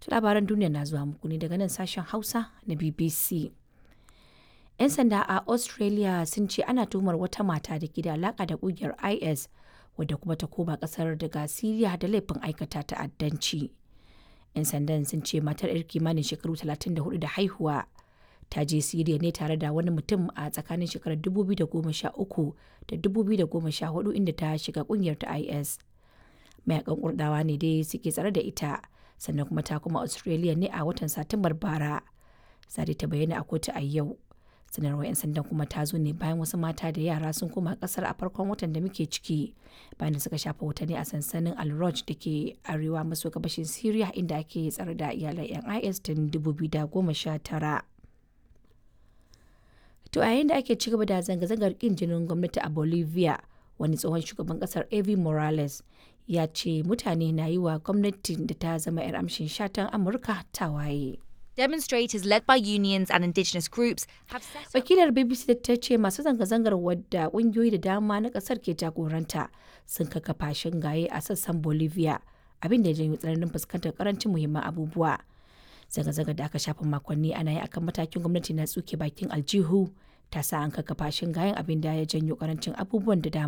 To labaran duniya na zuwa muku ne daga nan sashen Hausa na BBC. 'Yan sanda a Australia sun ce ana tuhumar wata mata da ke da alaka da kungiyar IS wadda kuma ta koma kasar daga Siriya da laifin aikata ta'addanci. 'Yan sandan sun ce matar 'yar kimanin shekaru 34 da haihuwa ta je Siriya ne tare da wani mutum a tsakanin shekarar 2013 da 2014 inda ta shiga kungiyar ta IS. Mayakan kurdawa ne dai suke tsare da ita sannan kuma ta kuma Australia ne a watan Satumbar bara. Sadi ta bayyana a kotu a yau. sanarwar 'yan sandan kuma ta zo ne bayan wasu mata da yara sun koma kasar a farkon watan da muke ciki bayan da suka shafa watanni a sansanin al da ke arewa maso gabashin syria inda ake tsare da iyalan 'yan is tun 2019 to a yayin da ake ci gaba da zanga-zangar kin jinin gwamnati a bolivia wani tsohon shugaban kasar evi morales ya ce mutane na yi wa gwamnatin da ta zama 'yar amshin shatan amurka tawaye. Demonstrators led by unions and indigenous groups have set up Wakilar BBC ta ce masu zanga-zangar wadda kungiyoyi da dama na kasar ke jagoranta sun kakkafa shingaye a sassan Bolivia abin da ya janyo tsananin fuskantar karancin muhimman abubuwa. Zanga-zangar da aka shafa makonni ana yi akan matakin gwamnati na tsuke bakin aljihu ta sa an kakkafa shingayen abin da ya janyo karancin abubuwan da dama.